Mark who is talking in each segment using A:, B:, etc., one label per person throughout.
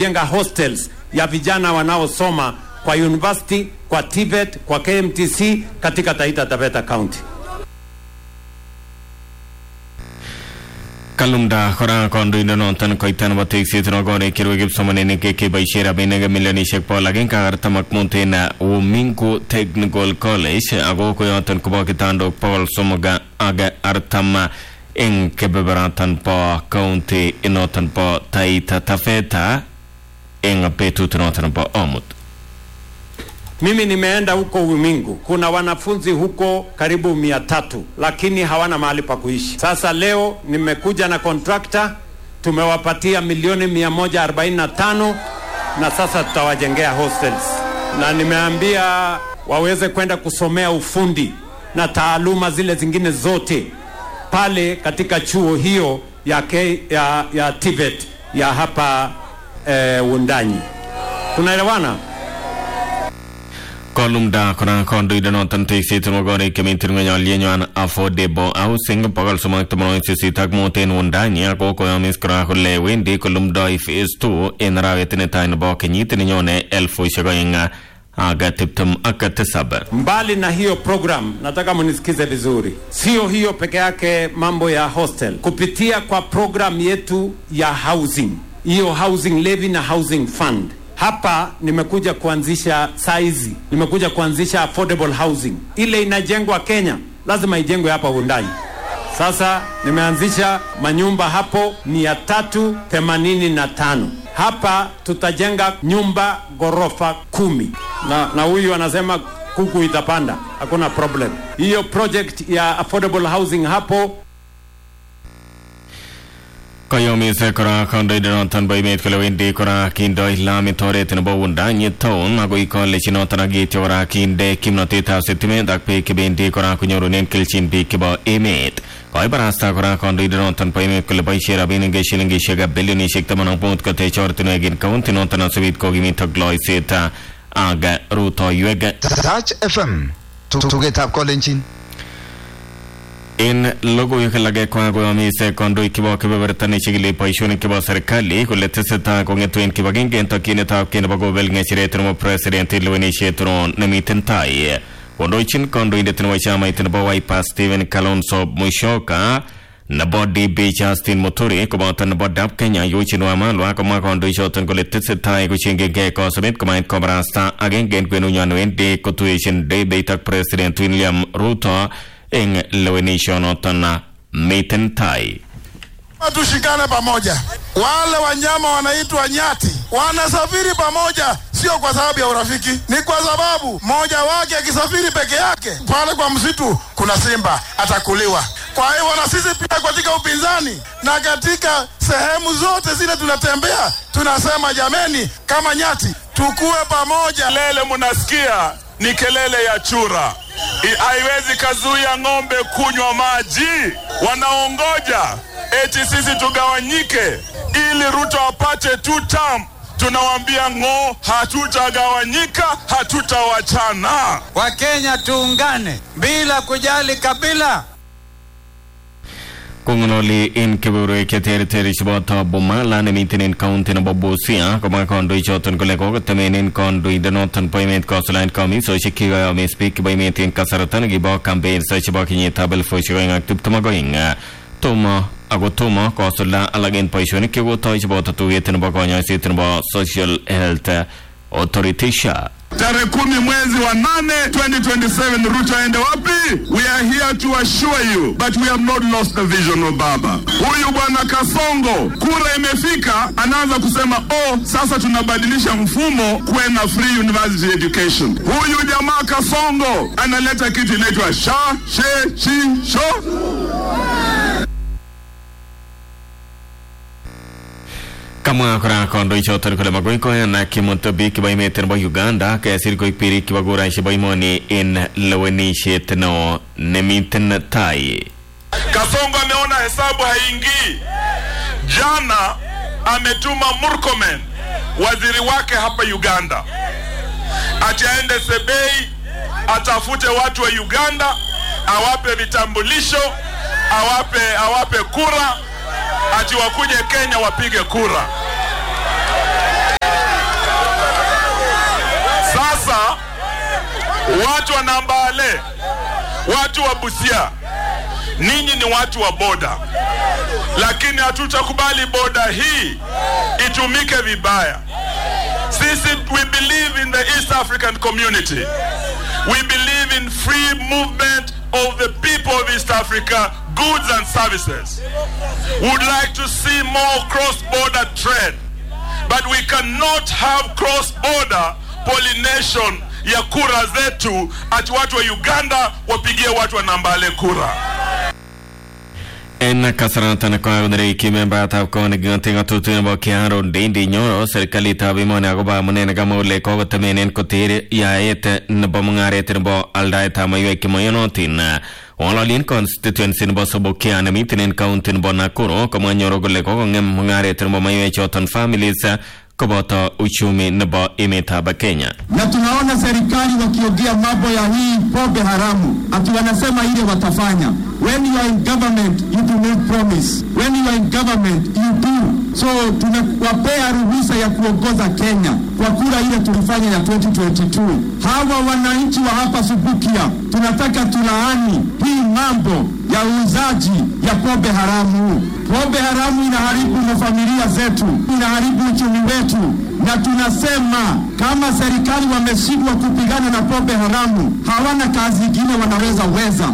A: kujenga hostels ya vijana wanaosoma kwa university, kwa TVET, kwa KMTC katika Taita Taveta County.
B: kalumda kora kandoindenoton koitan nebo tekset nokore kirwe kipsomaninik keboisien rabinik milionisiek bogol agenge artamak mut en Umingu Technical College ako koyoton kobo kitandok bogol somok ak artam eng kebeberaton bo county inoton bo Taita Taveta eng betut noton bo omut
A: Mimi nimeenda huko Umingu, kuna wanafunzi huko karibu mia tatu, lakini hawana mahali pa kuishi. Sasa leo nimekuja na kontrakta, tumewapatia milioni mia moja arobaini na tano na sasa tutawajengea hostels, na nimeambia waweze kwenda kusomea ufundi na taaluma zile zingine zote pale katika chuo hiyo ya, K, ya, ya TVET ya hapa eh, Wundanyi. Tunaelewana?
B: kolumda kora kandoindenoton tekset nokore kemintir ng'onyolienywan affordable housing bogol somok tamanwogik sisit ak mut en Wundanyi ako koyomis kora kole wendi kolumdoi phase 2 en arawet netai nebo kenyit nenyone elfusiek oeng ak tiptem ak tisab
A: Mbali na hiyo program, nataka munisikize vizuri, sio hiyo peke yake, mambo ya hostel, kupitia kwa program yetu ya housing, hiyo housing levy na housing fund hapa nimekuja kuanzisha saizi, nimekuja kuanzisha affordable housing. Ile inajengwa Kenya lazima ijengwe hapa Wundanyi. Sasa nimeanzisha manyumba hapo mia tatu themanini na tano hapa tutajenga nyumba ghorofa kumi na, na huyu anasema kuku itapanda, hakuna problem. Hiyo project ya affordable housing hapo
B: koyomis kora kandoindenoton bo emet kole wendi kora kindoi lamit oret nebo Wundanyi town akoi college noton ak yeityo kora kinde kimnotetab sitimet ak beek chebendi kora konyorunen kelchin biik chebo emet koibarasta kora kandoindenoton bo emet kole boisie rabinik shilingisiek bilionisiek taman ak mut kotech ortinwek en county noton asubit kokimit ak loiset ak rutoiwek
C: Touch FM tugetab kolenjin
B: en logoiwek alak kwa koyomis kandoik chebo kebeberta nechikili boisionik chebo serikali kole tesetai kong'etu en kibagenge en tokyinetab kei nebo kobel ng'echeret nebo president en lewenisiet ron nemiten tai kondochin kandoindet nebo chamait nebo Wiper Stephen Kalonzo Musyoka nebo DB Justin Muturi koboto nebo DAP Kenya Eugene Wamalwa komwa kandoichoton kole tesetai kochengengei kosubet komait kobarasta agenge en kwenunywan wendi kotuyeshin debeit ak president William Ruto eng lewenishonoton miten tai
D: Tushikane pamoja. Wale wanyama wanaitwa nyati wanasafiri pamoja, sio kwa sababu ya urafiki, ni kwa sababu mmoja wake akisafiri peke yake pale kwa msitu, kuna simba atakuliwa. Kwa hivyo na sisi pia katika upinzani na katika sehemu zote zile tunatembea, tunasema jameni, kama nyati tukue pamoja.
E: Kelele munasikia ni kelele ya chura, I- haiwezi kazuia ng'ombe kunywa maji. Wanaongoja eti sisi tugawanyike ili Ruto apate two term. Tunawaambia ng'o, hatutagawanyika, hatutawachana.
F: Wakenya tuungane bila kujali kabila.
B: kong'ololi en kebeberwek cheterter cheboto Bumala nemiten en county nebo Busia komwa kandoichoton kole kokotemen en kandoindenoton bo emet kosuldaen komisosiek kikoyomis biik chebo emet en kasarta nekibo campaigns chebo kenyitab elifusiek oeng ak tiptem ak oeng tomo ako tomo kosulda alak en boisionik chekotoi cheboto tuiyet nebo konyoiset nebo social health authority SHA
E: Tarehe kumi mwezi wa nane 2027 Ruto aende wapi? We are here to assure you but we have not lost the vision of baba. Huyu bwana Kasongo, kura imefika, anaanza kusema oh, sasa tunabadilisha mfumo kuwe na free university education. Huyu jamaa Kasongo analeta kitu inaitwa sha she chi sho
B: kamwa kora kandoichoton kole makoi koyan kimut biik chebo emet nebo Uganda kesir koik birik chebo kuraisiek chebo imoni en lewenisiet neo nemiten tai
E: Kasongo ameona hesabu haingii. Jana ametuma Murkomen, waziri wake hapa Uganda, ati aende Sebei atafute watu wa Uganda, awape vitambulisho, awape awape kura, ati wakuje Kenya wapige kura. watu wa Nambale, watu wa Busia, ninyi ni watu wa boda, lakini hatutakubali boda hii itumike vibaya. Sisi we believe in the East African community. We believe in free movement of the people of East Africa, goods and services. Would like to see more cross-border trade, but we cannot have cross-border pollination ya kura zetu, ati watu wa Uganda wapigie watu wa Nambale kura.
B: en kasaratan koagondere kimembatab konegigoting ng'atutik nebo Kiaro Ndindi Nyoro serikalitab emoni akobo amunee kamwa kole kokotemenen koter yaet nebo mung'aret nebo aldaetab maiwek chemoyonotin Ng'ololien constituency nebo Sobokia nemiten en county nebo Nakuru komwa Nyoro kole kokong'em mung'aret nebo maiwek choton families koboto uchumi nebo emetab Kenya.
G: na tunaona serikali wakiongea mambo ya hii pombe haramu, ati wanasema ile watafanya. When you are in government you do not promise, when you are in government you do. So tunawapea ruhusa ya kuongoza Kenya kwa kura ile tulifanya ya 2022. Hawa wananchi wa hapa Subukia tunataka tulaani hii mambo ya uuzaji ya pombe haramu. Pombe haramu inaharibu mafamilia zetu, inaharibu uchumi wetu, na tunasema kama serikali wameshindwa kupigana na pombe haramu, hawana kazi ingine wanaweza weza.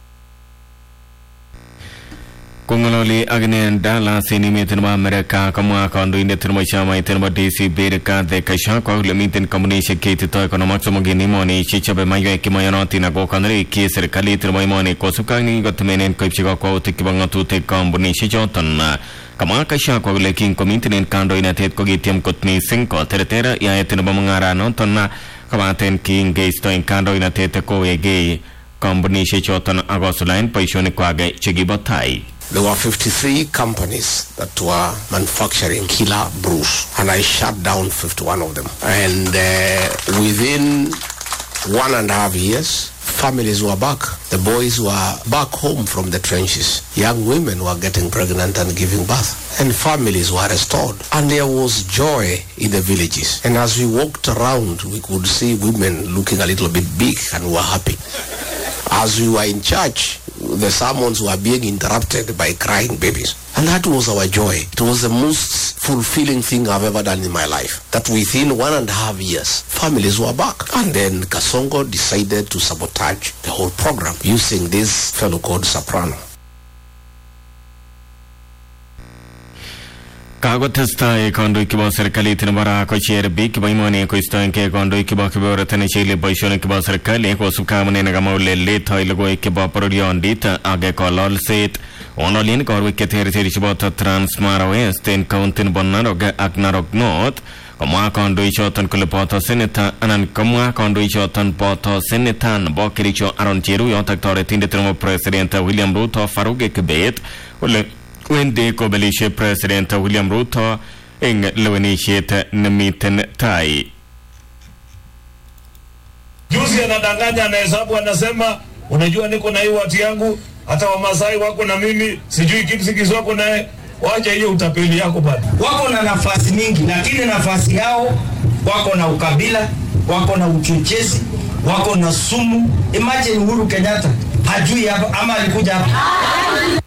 B: Kongololi akine Dallas en emet nebo Amerika komwa kandoindet nebo chamait nebo DCP Rigathi Gachagua kole miten kampunishek cheititoi konom ak somok en emoni chechobe maiwek chemoyonotin ako konerikyi serikalit nebo emoni kosubkei ak nekikotemenen koipchi kakwautik chebo ng'atutik kampunishek choton kamwa Gachagua kole kinkomiten en kandoinatet kokitiem kot missing koterter yaet nebo mung'aranoton kobaten kingeisto en kandoinatet kowekei kampunishek choton akosulaen boisionikwak chekibo tai
H: There were 53 companies that were manufacturing killer brews, and I shut down 51 of them. And uh, within one and a half years, families were back. The boys were back home from the trenches. Young women were getting pregnant and giving birth. And families were restored. And there was joy in the villages. And as we walked around, we could see women looking a little bit big and were happy. As we were in church, the sermons were being interrupted by crying babies. And that was our joy. It was the most fulfilling thing I've ever done in my life. That within one and a half years, families were back. And then Kasongo decided to sabotage the whole program using this fellow called Soprano.
B: kakotestai kandoik chebo serikalit nebo ra kocher biik chebo imoni koistoengei kandoik chebo kebeberta nechigili boisionik chebo serikali kosubkei amune nekamwa kole letoi logoiwek chebo bororyondit ak kololset ng'ololien korwek cheterter cheboto Transmara West en county nebo Narok ak Narok North komwa kandoichoton kole boto seneta anan komwa kandoichoton boto seneta nebo Kericho Aaron Cheruyot ak toretindet nebo president William Ruto Faruq Kibet kole wendi kobelishe president William Ruto eng lewenisiet nemiten tai.
I: Juzi anadanganya, anahesabu, anasema unajua, niko na hii watu yangu, hata Wamasai wako na mimi, sijui Kipsigis wako naye. Wacha hiyo utapeli yako bado.
J: wako na nafasi nyingi, lakini nafasi yao wako na ukabila, wako na uchochezi, wako na sumu. Imagine Uhuru Kenyatta hajui hapa ama alikuja hapa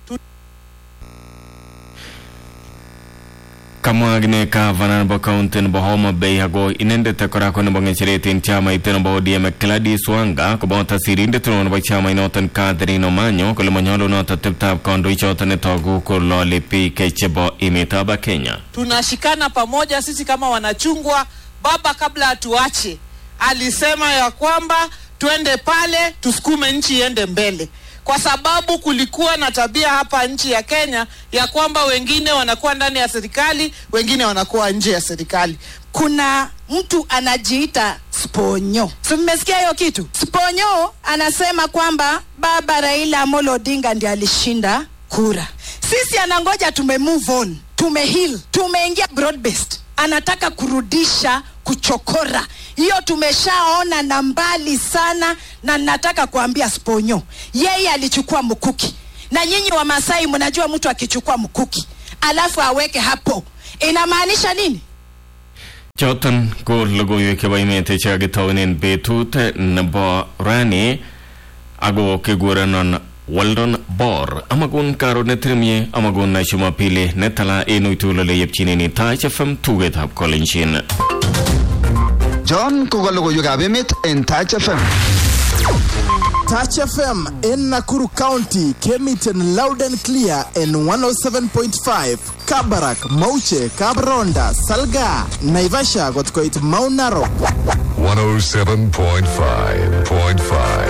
B: kamwa akine gavana nebo county nebo Homa Bay ako inendet kora ko nebo ng'echeret en chamait nebo ODM Gladys Wanga koboto sirindet neo nebo chamainoton Catherine Omanyo kole manyolunot ateptab kandoichoton netogu kolole biik chebo emetab Kenya.
K: tunashikana pamoja sisi kama wanachungwa. Baba kabla atuache alisema ya kwamba twende pale tusukume nchi iende mbele, kwa sababu kulikuwa na tabia hapa nchi ya Kenya ya kwamba wengine wanakuwa ndani ya serikali, wengine wanakuwa nje ya serikali.
L: kuna mtu anajiita Sponyo. So mmesikia hiyo kitu? Sponyo anasema kwamba baba Raila Amolo Odinga ndiye alishinda kura. Sisi anangoja tume move on, tume heal, tumeingia broad based. Anataka kurudisha kuchokora. Hiyo tumeshaona na mbali sana, na nataka kuambia Sponyo, yeye alichukua mkuki, na nyinyi wa Masai mnajua mtu akichukua mkuki alafu aweke hapo inamaanisha nini?
B: choton ko logoiwek chebo emet chekakitounen betut nebo rani ako kikurenon Weldon Bor amakun karon netirmie amakun Jumapili netala en uitulole yepchinen Taach FM tugetab Kolenjin
C: John ko ka logoiwekab emet en Taach FM.
M: Touch FM in Nakuru County came it in loud and clear in 107.5. Kabarak, Mauche, Kabronda, Salga, Naivasha got quite Mount Narok.
N: 107.5.5